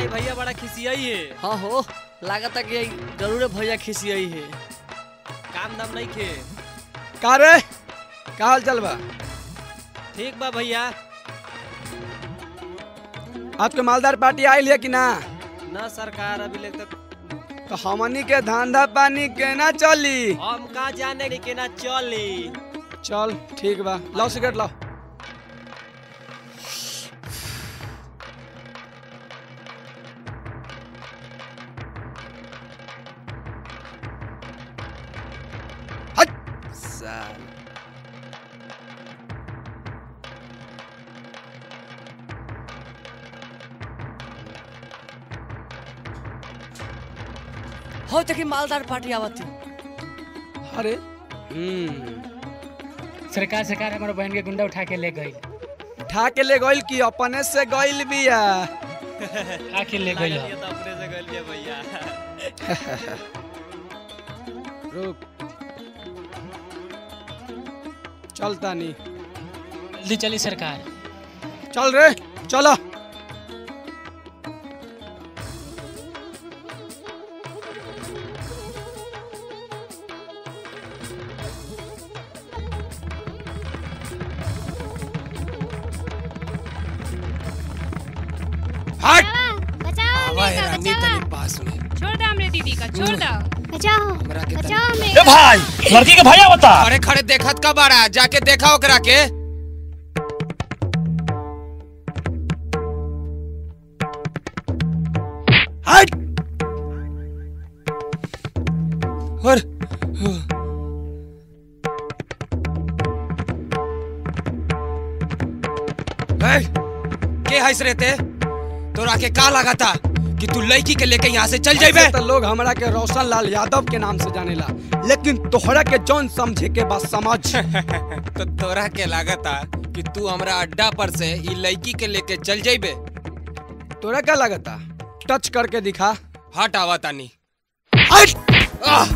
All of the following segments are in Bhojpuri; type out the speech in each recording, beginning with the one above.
है भैया बड़ा खिसियाई है हाँ हो लागत कि जरूर भैया खिसियाई है काम दाम नहीं खे का रे का हाल चल बा ठीक बा भैया आज के मालदार पार्टी आयल है कि ना न सरकार अभी ले तक तो हमनी के धंधा पानी केना चली हम का जाने कि केना चली चल ठीक बा लाओ सिगरेट लाओ हट साल हो देखी मालदार पार्टी आवती अरे हम्म सरकार सरकार हमारे बहन के गुंडा उठा के ले गई उठा के ले गइल की अपने से गइल बिया आके ले गई ये तो अपने से गल भैया रुक चलता नहीं जल्दी चली सरकार चल रे चलो हट बचाओ आवा है हमरे रानी का तनी पास में छोड़ दो हमरे दीदी का छोड़ दो बचाओ हमरा के तनी बचाओ हमरे भाई लड़की के भैया बता अरे खड़े देखत का बाड़ा जाके देखा ओकरा के हट और ए, के हंस रहे थे तोरा के का लगा था कि तू लड़की के लेके यहाँ से चल जाइबे ऐसे तो लोग हमरा के रोशन लाल यादव के नाम से जानेला लेकिन तोहरा के जौन समझे के बस समझ तो तोरा के लगा था कि तू हमरा अड्डा पर से ई लड़की के लेके चल जाइबे तोरा क्या लगता टच करके दिखा हट आवा तानी हट आह!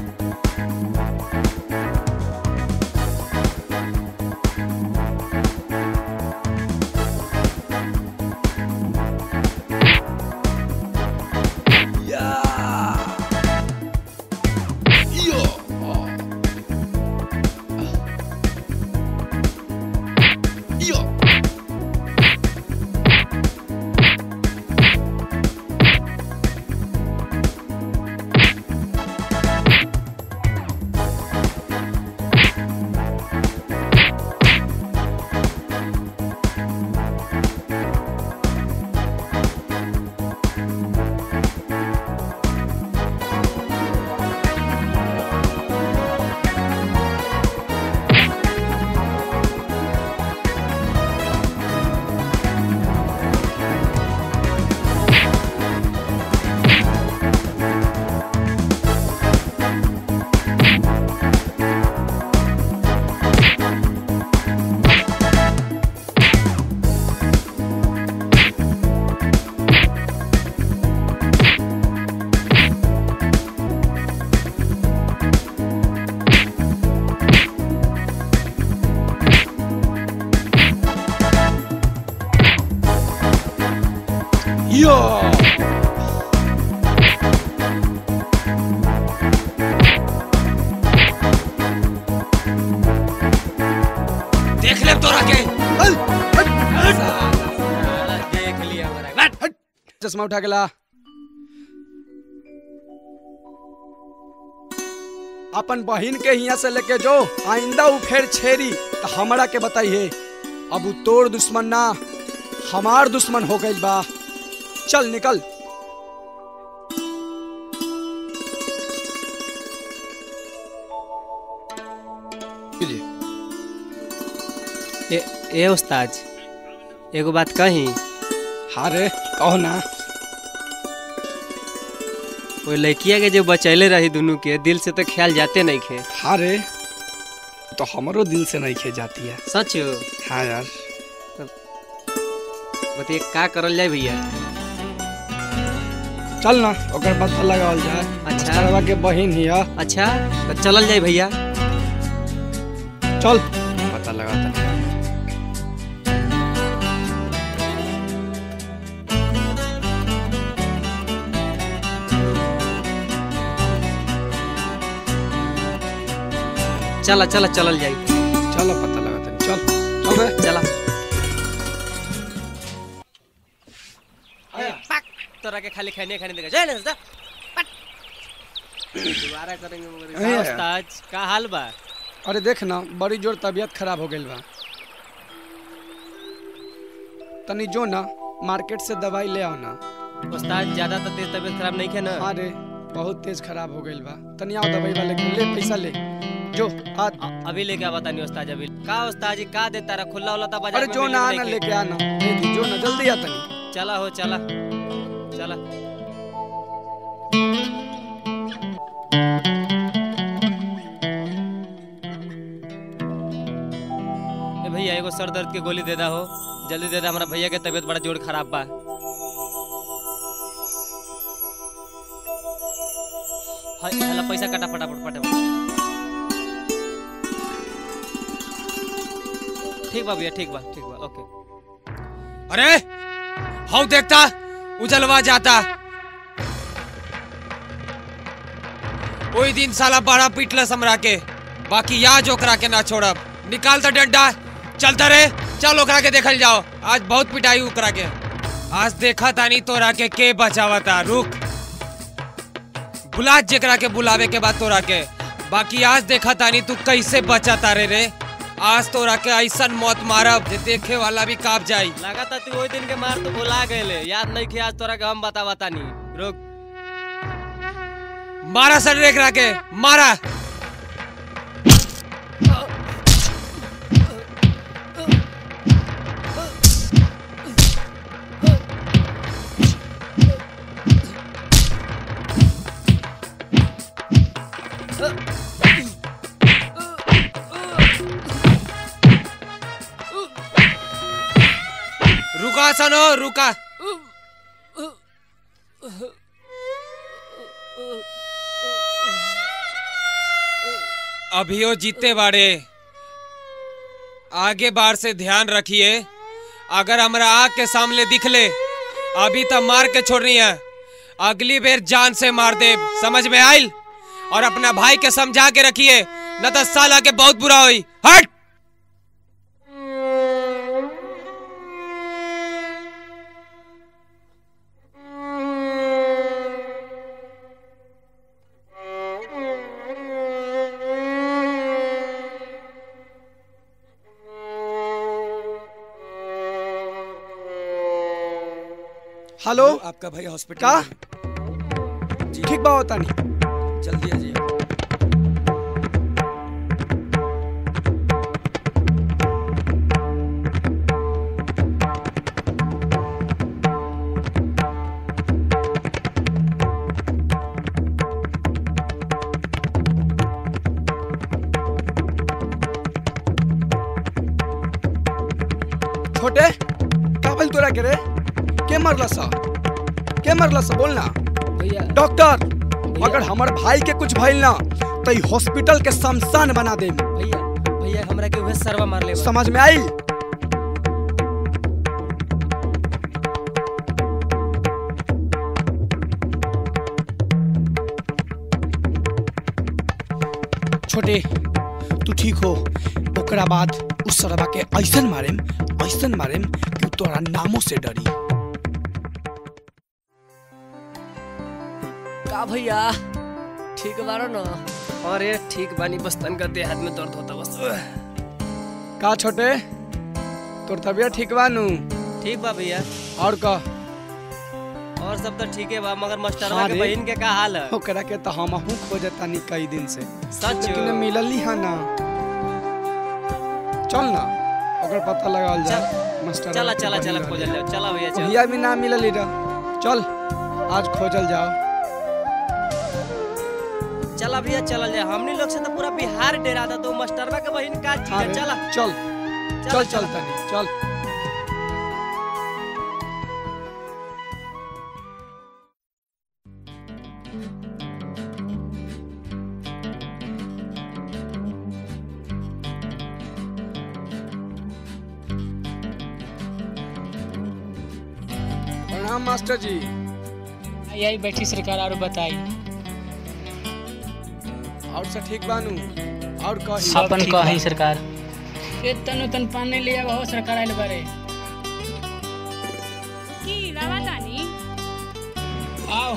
यो देख ले तोरा के देख लिया हमारा चश्मा उठा के ला अपन बहिन के हिया से लेके जो आइंदा उ फेर छेरी तो हमरा के बताइए अब उ तोर दुश्मन ना हमार दुश्मन हो गइल बा चल निकल लीजिए। ए, ए उस्ताद एगो बात कही हाँ रे कहो ना वो लड़किया के जो बचैले रही दोनों के दिल से तो ख्याल जाते नहीं खे हाँ रे तो हमरो दिल से नहीं खे जाती है सच हो हाँ यार बताइए का करल जाए भैया चल ना ओकर पता लगावल जाए अच्छा। मास्टरवा के बहिन ही है अच्छा तो चलल जाए भैया चल पता लगाता चला चला चलल जाई चलो पता लगा तनी चल चल बे चला पक तोरा के खाली खाने खाने देगा जाए ना जा पट। दोबारा करेंगे मगर अरे का उस्ताद का हाल बा अरे देख ना बड़ी जोर तबीयत खराब हो गई बा तनी जो ना मार्केट से दवाई ले आओ ना उस्ताद ज्यादा तो तेज तबीयत खराब नहीं है ना हाँ रे बहुत तेज खराब हो गई बा तनी आओ दवाई वाले के ले पैसा ले जो आ अ- अभी लेके आ बता नहीं उस्ताद अभी का उस्ताद जी का देता रहा खुला होला था बाजार अरे में जो मिले ना नहीं आना के। लेके आना दे दी जो ना जल्दी आ तनी चला हो चला चला ए भैया एगो सर दर्द के गोली दे दा हो जल्दी दे दा हमारा भैया के तबीयत बड़ा जोर खराब बा हाय हला पैसा काटा फटाफट फटाफट ठीक बा भैया ठीक बा ठीक बा ओके अरे हाउ देखता उजलवा जाता ओई दिन साला बड़ा पिटलस हमरा के बाकी आज ओकरा के ना छोड़ब निकाल तो डंडा चलता रे चल ओकरा के देखल जाओ आज बहुत पिटाई ओकरा के आज देखा तानी तोरा के के बचावता रुक बुला जेकरा के बुलावे के बाद तोरा के बाकी आज देखा तानी तू कैसे बचा तारे रे आज तोरा के ऐसन मौत मारब जे देखे वाला भी काप जाई लगाता तू वही दिन के मार तो भुला गए याद नहीं किया आज तोरा के हम बता बता नहीं रुक मारा सर रेख के मारा रुका सनो रुका अभियो जीते बाड़े आगे बार से ध्यान रखिए अगर हमरा आग के सामने दिख ले अभी तो मार के छोड़नी है अगली बेर जान से मार दे समझ में आइल और अपना भाई के समझा के रखिए न तो साला के बहुत बुरा हुई हट हेलो आपका भाई हॉस्पिटल का ठीक बा होता नहीं जल्दी आ जाइए छोटे का भइल तोरा के रे के मरला सा के मरला सा बोल ना भैया डॉक्टर अगर हमर भाई के कुछ भइल ना तो ई हॉस्पिटल के शमशान बना दे भैया भैया हमरा के उहे सरवा मार ले समझ में आई छोटे तू ठीक हो ओकरा बाद उस सरवा के ऐसन मारेम ऐसन मारेम कि उ तोरा नामों से डरी का भैया ठीक बारो न अरे ठीक बानी बस तनका देह हाथ में दर्द होता बस का छोटे तोर तबियत ठीक बा नु ठीक बा भैया और का और सब तो ठीक है बा मगर मास्टरवा हाँ के रे। बहन के का हाल है ओकरा के तो हमहू खोजतानी कई दिन से सच लेकिन मिलल नहीं है ना चल ना ओकर पता लगावल जा मास्टर चला चला चला खोजल जाओ चला भैया चल भैया भी ना मिलल ही रह चल आज खोजल जाओ चला भैया चल जा हमनी लोग से तो पूरा बिहार डेरा था तो मास्टरवा के बहन का चीज हाँ है रे, चला चल चल चल तनी चल प्रणाम मास्टर जी यही बैठी सरकार और बताई और सब ठीक बानू और कही सब अपन ठीक बा। कही सरकार ए तन तन पानी ले आओ सरकार आइल बारे की लावा तानी आओ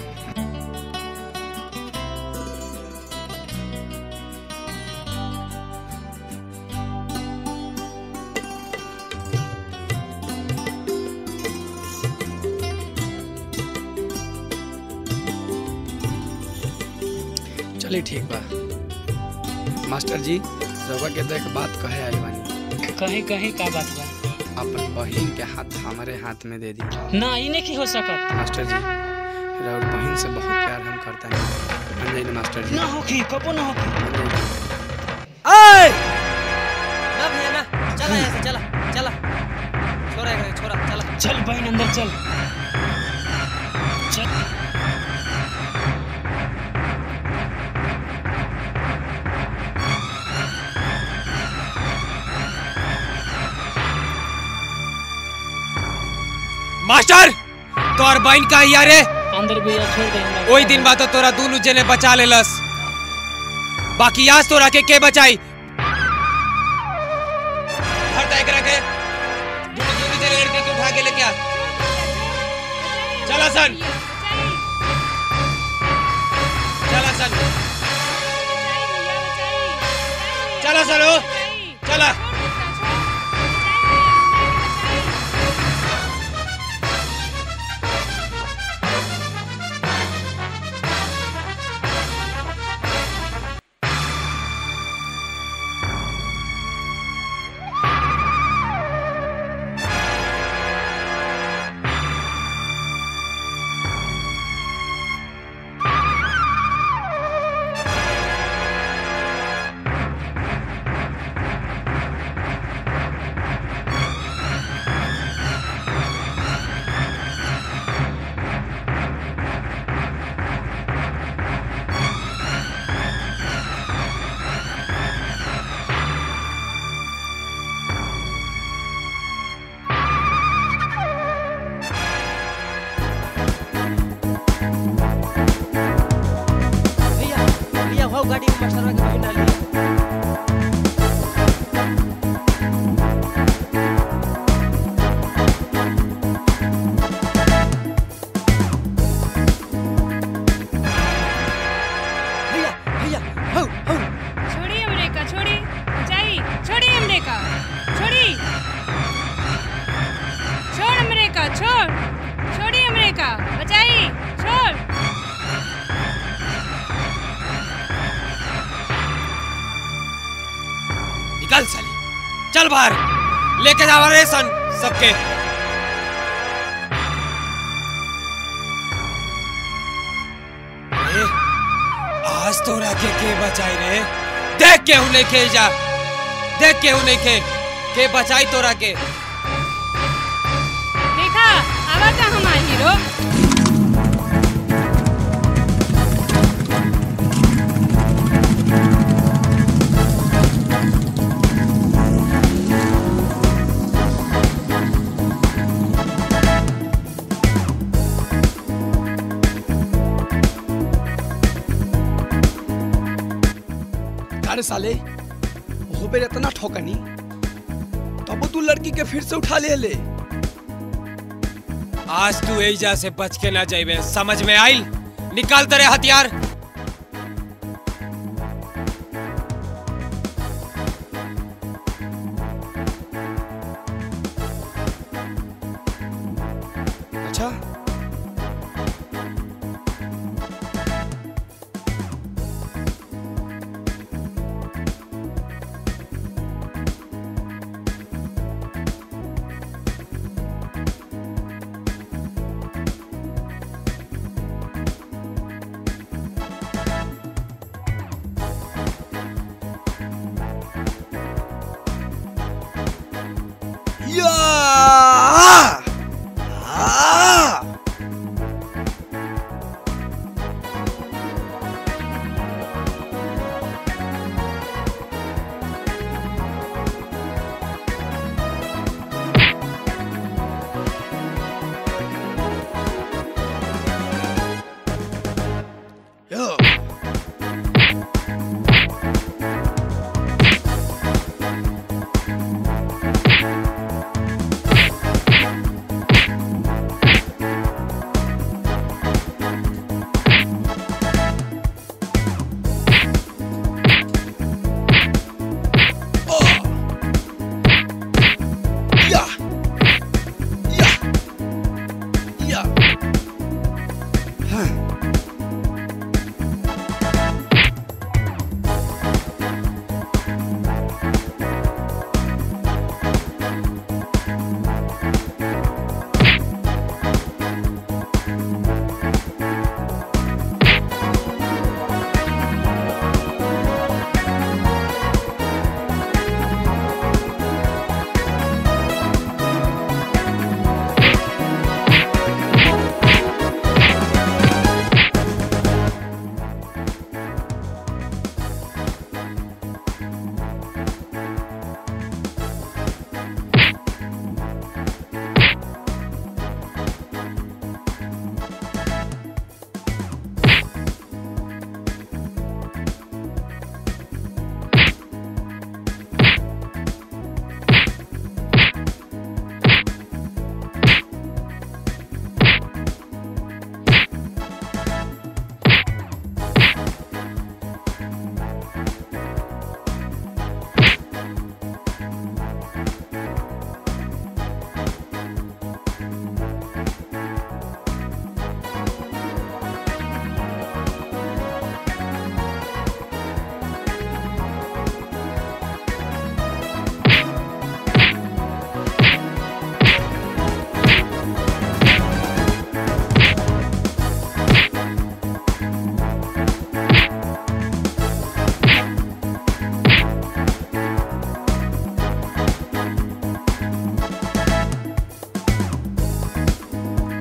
चलिए ठीक बा मास्टर जी रउआ के देख बात कहे आइल बानी कहीं कहीं का बात बा अपन बहिन के हाथ हमारे हाथ में दे दी ना ई नहीं हो सकत मास्टर जी रउर बहिन से बहुत प्यार हम करता नहीं मान जाइए मास्टर जी ना होखी कबो ना होखी मान जाइए। ऐ! ना भैया ना चला यहाँ से चला चला छोरा है छोरा चला चल बहन अंदर चल चल मास्टर तोर बहन का हिया रे अंदर भैया छोड़ दे हमरा ओई दिन बात तोरा दोनों जने बचा लेलस बाकी आज तोरा के के बचाई हर तय करा के दोनों दोनों जने लड़के के उठा के लेके आ चला सन चला सन चला सन ओ चला भैया भैया हो गाड़ी में मास्टर के बहिन डाली भैया भैया हो हो छोड़ी अमरीका छोड़ी ऊंचाई छोड़ी अमरीका छोड़ी छोड़ अमरीका छोड़ छोड़ी अमरीका बचाई छोड़ निकल साली चल बाहर लेके जावा रे सन सबके ए, आज तोरा के के बचाई रे देख के हूं के जा देख के हूं के के बचाई तोरा के देखा आवा का हमार हीरो अरे साले वो बेर इतना ठोकनी तब तू लड़की के फिर से उठा ले ले आज तू एजा से बच के ना जाइबे समझ में आइल निकाल तेरे हथियार अच्छा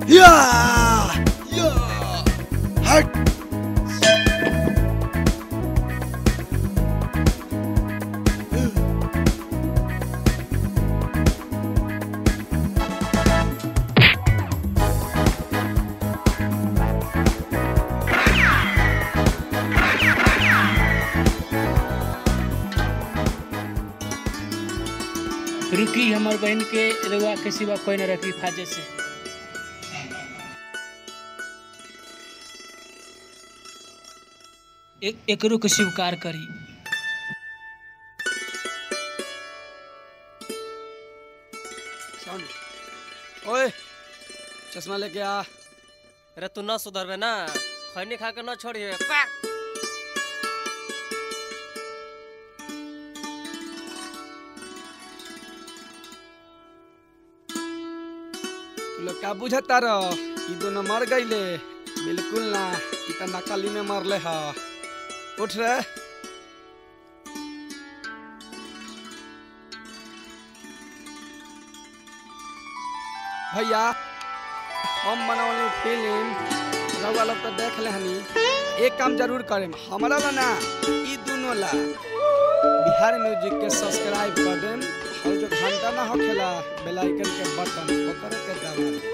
या या हट रुकी हमार बहन के रउआ के सिवा कोई न रखी फाजे से एक एकरो के स्वीकार करी साउंड ओए चश्मा लेके आ अरे तू न सुधरबे ना खैनी खा के न छोड़िए तू लोग का बुझता रह ई दोनों मर गईले बिल्कुल ना ई त नकली में मरले ह उठ रे भैया हम बनौली फिल्म रउआ लोग तो देख ले हनी एक काम जरूर करेम हमारा ला ना ई दोनों ला बिहार म्यूजिक के सब्सक्राइब कर देम और जो घंटा ना होखेला बेल आइकन के बटन ओकर के दबा देम